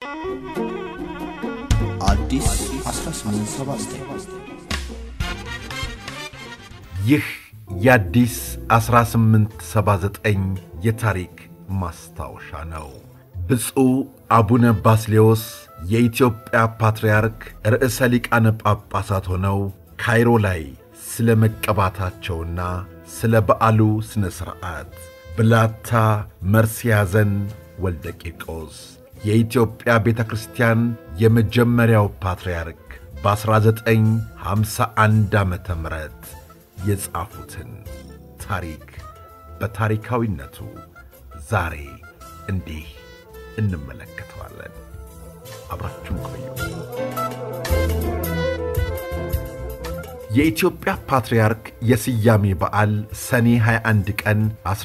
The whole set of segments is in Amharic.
አዲስ 1879 ይህ የአዲስ 1879 የታሪክ ማስታወሻ ነው። ብፁዕ አቡነ ባስሌዎስ የኢትዮጵያ ፓትርያርክ ርዕሰ ሊቃነ ጳጳሳት ሆነው ካይሮ ላይ ስለ መቀባታቸውና ስለ በዓሉ ሥነ ሥርዓት ብላታ መርስያዘን ወልደ ቂርቆስ የኢትዮጵያ ቤተ ክርስቲያን የመጀመሪያው ፓትርያርክ በ1951 ዓ ም የጻፉትን ታሪክ በታሪካዊነቱ ዛሬ እንዲህ እንመለከተዋለን። አብራችሁን ቆዩ። የኢትዮጵያ ፓትርያርክ የስያሜ በዓል ሰኔ 21 ቀን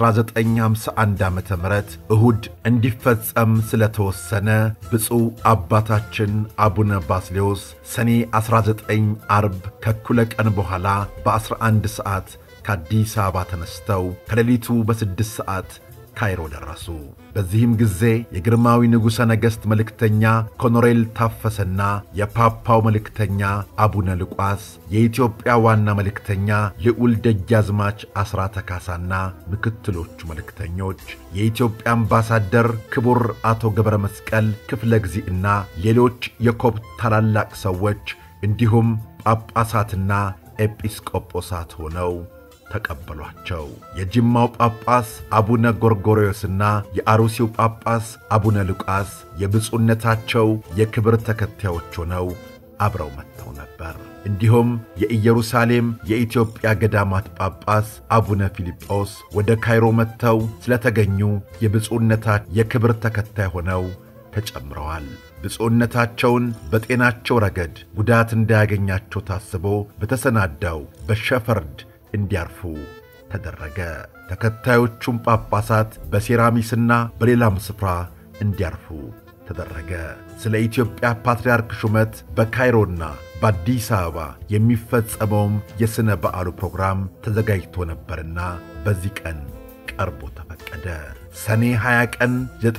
1951 ዓ ም እሁድ እንዲፈጸም ስለተወሰነ ብፁዕ አባታችን አቡነ ባስሌዎስ ሰኔ 19 አርብ ከኩለ ቀን በኋላ በ11 ሰዓት ከአዲስ አበባ ተነስተው ከሌሊቱ በስድስት ሰዓት ካይሮ ደረሱ። በዚህም ጊዜ የግርማዊ ንጉሠ ነገሥት መልእክተኛ ኮሎኔል ታፈሰና የፓፓው መልእክተኛ አቡነ ልቋስ፣ የኢትዮጵያ ዋና መልእክተኛ ልዑል ደጃዝማች አስራተ ካሳና ምክትሎቹ መልእክተኞች፣ የኢትዮጵያ አምባሳደር ክቡር አቶ ገብረ መስቀል ክፍለ ጊዜና ሌሎች የኮፕት ታላላቅ ሰዎች እንዲሁም ጳጳሳትና ኤጲስቆጶሳት ሆነው ተቀበሏቸው። የጅማው ጳጳስ አቡነ ጎርጎርዮስና የአሩሲው ጳጳስ አቡነ ሉቃስ የብፁዕነታቸው የክብር ተከታዮች ሆነው አብረው መጥተው ነበር። እንዲሁም የኢየሩሳሌም የኢትዮጵያ ገዳማት ጳጳስ አቡነ ፊልጶስ ወደ ካይሮ መጥተው ስለተገኙ የብፁዕነታቸው የክብር ተከታይ ሆነው ተጨምረዋል። ብፁዕነታቸውን በጤናቸው ረገድ ጉዳት እንዳያገኛቸው ታስቦ በተሰናዳው በሸፈርድ እንዲያርፉ ተደረገ። ተከታዮቹም ጳጳሳት በሴራሚስና በሌላም ስፍራ እንዲያርፉ ተደረገ። ስለ ኢትዮጵያ ፓትርያርክ ሹመት በካይሮና በአዲስ አበባ የሚፈጸመውም የሥነ በዓሉ ፕሮግራም ተዘጋጅቶ ነበርና በዚህ ቀን ቀርቦ ተፈቀደ። ሰኔ 20 ቀን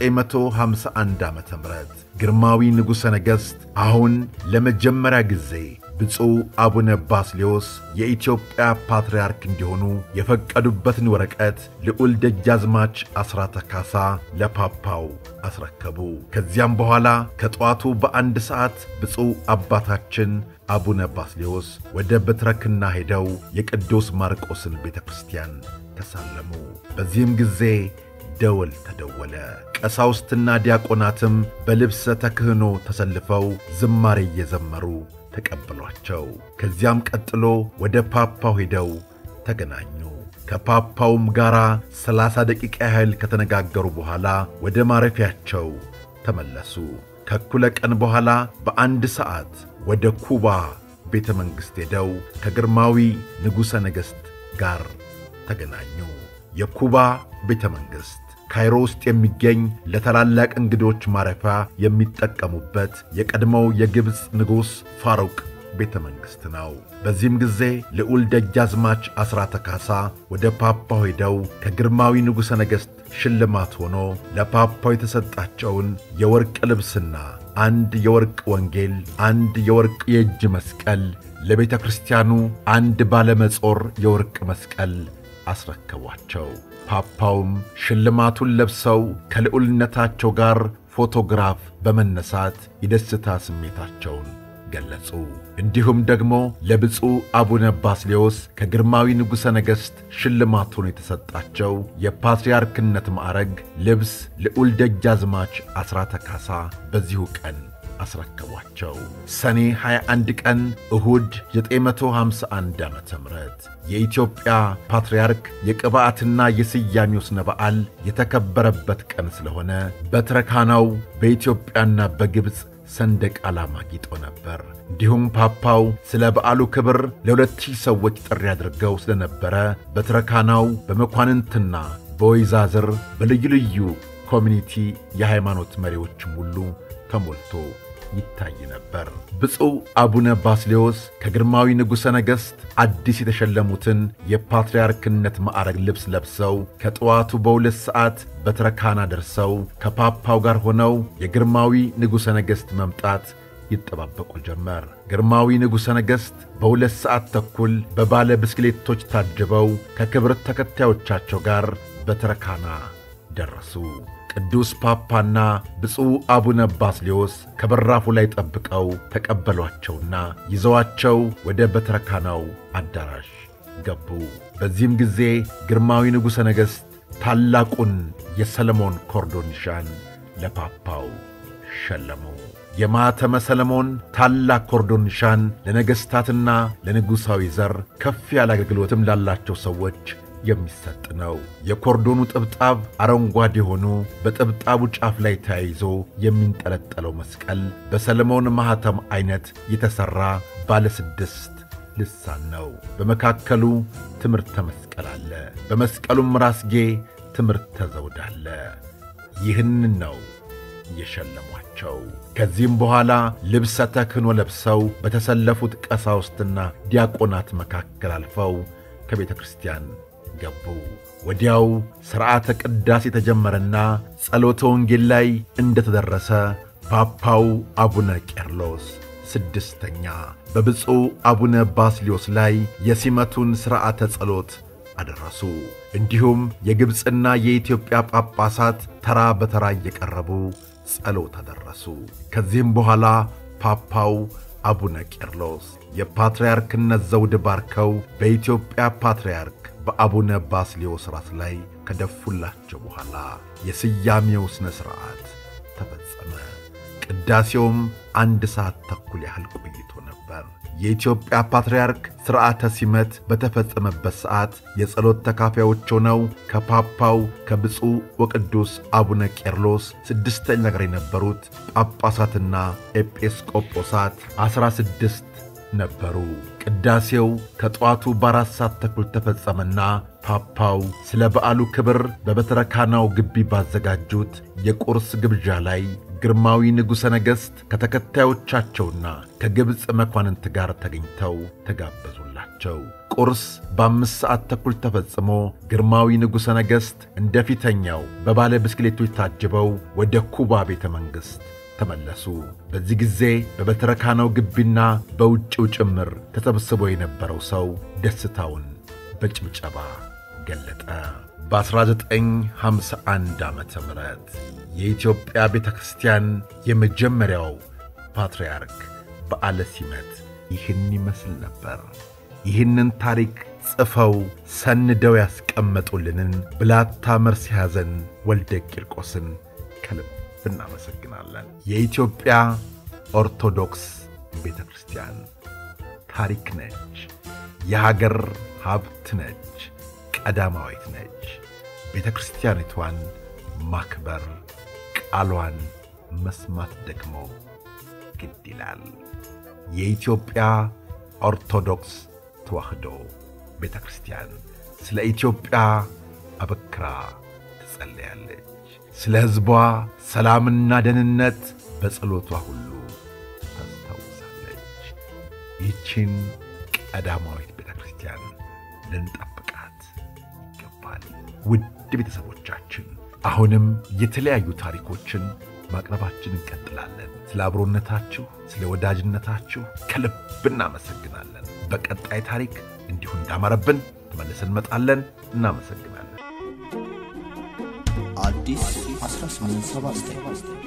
951 ዓ ም ግርማዊ ንጉሠ ነገሥት አሁን ለመጀመሪያ ጊዜ ብፁዕ አቡነ ባስሌዎስ የኢትዮጵያ ፓትርያርክ እንዲሆኑ የፈቀዱበትን ወረቀት ልዑል ደጃዝማች አስራተ ካሳ ለፓፓው አስረከቡ። ከዚያም በኋላ ከጠዋቱ በአንድ ሰዓት ብፁዕ አባታችን አቡነ ባስሌዎስ ወደ በትረክና ሄደው የቅዱስ ማርቆስን ቤተ ክርስቲያን ተሳለሙ። በዚህም ጊዜ ደወል ተደወለ። ቀሳውስትና ዲያቆናትም በልብሰ ተክህኖ ተሰልፈው ዝማሬ እየዘመሩ ተቀበሏቸው። ከዚያም ቀጥሎ ወደ ፓፓው ሄደው ተገናኙ። ከፓፓውም ጋር ሰላሳ ደቂቃ ያህል ከተነጋገሩ በኋላ ወደ ማረፊያቸው ተመለሱ። ከእኩለ ቀን በኋላ በአንድ ሰዓት ወደ ኩባ ቤተ መንግሥት ሄደው ከግርማዊ ንጉሠ ነገሥት ጋር ተገናኙ። የኩባ ቤተ መንግሥት ካይሮ ውስጥ የሚገኝ ለታላላቅ እንግዶች ማረፊያ የሚጠቀሙበት የቀድሞው የግብፅ ንጉሥ ፋሩቅ ቤተ መንግሥት ነው። በዚህም ጊዜ ልዑል ደጃዝማች አስራተ ካሳ ወደ ፓፓው ሄደው ከግርማዊ ንጉሠ ነገሥት ሽልማት ሆኖ ለፓፓው የተሰጣቸውን የወርቅ ልብስና አንድ የወርቅ ወንጌል፣ አንድ የወርቅ የእጅ መስቀል፣ ለቤተ ክርስቲያኑ አንድ ባለመጾር የወርቅ መስቀል አስረከቧቸው። ፓፓውም ሽልማቱን ለብሰው ከልዑልነታቸው ጋር ፎቶግራፍ በመነሳት የደስታ ስሜታቸውን ገለጹ። እንዲሁም ደግሞ ለብፁዕ አቡነ ባስሌዎስ ከግርማዊ ንጉሠ ነገሥት ሽልማቱን የተሰጣቸው የፓትርያርክነት ማዕረግ ልብስ ልዑል ደጃዝማች አስራተ ካሳ በዚሁ ቀን አስረከቧቸው። ሰኔ 21 ቀን እሁድ 951 ዓ ም የኢትዮጵያ ፓትርያርክ የቅብዓትና የስያሜው ሥነ በዓል የተከበረበት ቀን ስለሆነ በትረካናው በኢትዮጵያና በግብፅ ሰንደቅ ዓላማ ጊጦ ነበር። እንዲሁም ፓፓው ስለ በዓሉ ክብር ለሁለት ሺህ ሰዎች ጥሪ አድርገው ስለነበረ በትረካናው በመኳንንትና በወይዛዝር በልዩ ልዩ ኮሚኒቲ የሃይማኖት መሪዎችም ሁሉ ተሞልቶ ይታይ ነበር። ብፁዕ አቡነ ባስሌዎስ ከግርማዊ ንጉሠ ነገሥት አዲስ የተሸለሙትን የፓትርያርክነት ማዕረግ ልብስ ለብሰው ከጠዋቱ በሁለት ሰዓት በትረካና ደርሰው ከፓፓው ጋር ሆነው የግርማዊ ንጉሠ ነገሥት መምጣት ይጠባበቁ ጀመር። ግርማዊ ንጉሠ ነገሥት በሁለት ሰዓት ተኩል በባለ ብስክሌቶች ታጅበው ከክብር ተከታዮቻቸው ጋር በትረካና ደረሱ። ቅዱስ ፓፓና ብፁዕ አቡነ ባስሌዎስ ከበራፉ ላይ ጠብቀው ተቀበሏቸውና ይዘዋቸው ወደ በትረካናው አዳራሽ ገቡ። በዚህም ጊዜ ግርማዊ ንጉሠ ነገሥት ታላቁን የሰለሞን ኮርዶን ኒሻን ለፓፓው ሸለሙ። የማተመ ሰለሞን ታላቅ ኮርዶን ኒሻን ለነገሥታትና ለንጉሣዊ ዘር ከፍ ያለ አገልግሎትም ላላቸው ሰዎች የሚሰጥ ነው። የኮርዶኑ ጥብጣብ አረንጓዴ ሆኖ በጥብጣቡ ጫፍ ላይ ተያይዞ የሚንጠለጠለው መስቀል በሰለሞን ማኅተም ዐይነት የተሠራ ባለ ስድስት ልሳን ነው። በመካከሉ ትምህርተ መስቀል አለ። በመስቀሉም ራስጌ ትምህርተ ዘውድ አለ። ይህንን ነው የሸለሟቸው። ከዚህም በኋላ ልብሰ ተክህኖ ለብሰው በተሰለፉት ቀሳውስትና ዲያቆናት መካከል አልፈው ከቤተ ክርስቲያን ገቡ። ወዲያው ሥርዓተ ቅዳሴ የተጀመረና ጸሎተ ወንጌል ላይ እንደተደረሰ ፓፓው አቡነ ቄርሎስ ስድስተኛ በብፁዕ አቡነ ባስሊዮስ ላይ የሲመቱን ሥርዓተ ጸሎት አደረሱ። እንዲሁም የግብፅና የኢትዮጵያ ጳጳሳት ተራ በተራ እየቀረቡ ጸሎት አደረሱ። ከዚህም በኋላ ፓፓው አቡነ ቄርሎስ የፓትርያርክነት ዘውድ ባርከው በኢትዮጵያ ፓትርያርክ በአቡነ ባስሌዎስ ራስ ላይ ከደፉላቸው በኋላ የስያሜው ሥነ ሥርዓት ተፈጸመ። ቅዳሴውም አንድ ሰዓት ተኩል ያህል ቆይቶ ነበር። የኢትዮጵያ ፓትርያርክ ሥርዓተ ሲመት በተፈጸመበት ሰዓት የጸሎት ተካፋዮች ሆነው ከፓፓው ከብፁዕ ወቅዱስ አቡነ ቄርሎስ ስድስተኛ ጋር የነበሩት ጳጳሳትና ኤጲስቆጶሳት ዐሥራ ስድስት ነበሩ። ቅዳሴው ከጠዋቱ በአራት ሰዓት ተኩል ተፈጸመና ፓፓው ስለ በዓሉ ክብር በበትረካናው ግቢ ባዘጋጁት የቁርስ ግብዣ ላይ ግርማዊ ንጉሠ ነገሥት ከተከታዮቻቸውና ከግብፅ መኳንንት ጋር ተገኝተው ተጋበዙላቸው። ቁርስ በአምስት ሰዓት ተኩል ተፈጽሞ ግርማዊ ንጉሠ ነገሥት እንደ ፊተኛው በባለ ብስክሌቶች ታጅበው ወደ ኩባ ቤተ መንግሥት ተመለሱ። በዚህ ጊዜ በበትረካናው ግቢና በውጭው ጭምር ተሰብስቦ የነበረው ሰው ደስታውን በጭብጨባ ገለጠ። በ1951 ዓ ም የኢትዮጵያ ቤተ ክርስቲያን የመጀመሪያው ፓትርያርክ በዓለ ሲመት ይህን ይመስል ነበር። ይህንን ታሪክ ጽፈው ሰንደው ያስቀመጡልንን ብላታ መርስ ያዘን ወልደ ቂርቆስን ከልብ እናመሰግናለን። የኢትዮጵያ ኦርቶዶክስ ቤተ ክርስቲያን ታሪክ ነች። የሀገር ሀብት ነች። ቀዳማዊት ነች። ቤተ ክርስቲያኒቷን ማክበር ቃሏን መስማት ደግሞ ግድ ይላል። የኢትዮጵያ ኦርቶዶክስ ተዋሕዶ ቤተ ክርስቲያን ስለ ኢትዮጵያ አበክራ ትጸለያለች። ስለ ሕዝቧ ሰላምና ደህንነት በጸሎቷ ሁሉ ታስታውሳለች። ይህችን ቀዳማዊት ቤተ ክርስቲያን ልንጠብቃት ይገባል። ውድ ቤተሰቦቻችን አሁንም የተለያዩ ታሪኮችን ማቅረባችን እንቀጥላለን። ስለ አብሮነታችሁ፣ ስለ ወዳጅነታችሁ ከልብ እናመሰግናለን። በቀጣይ ታሪክ እንዲሁ እንዳማረብን ተመልሰን እንመጣለን። እናመሰግናለን። አዲስ 1879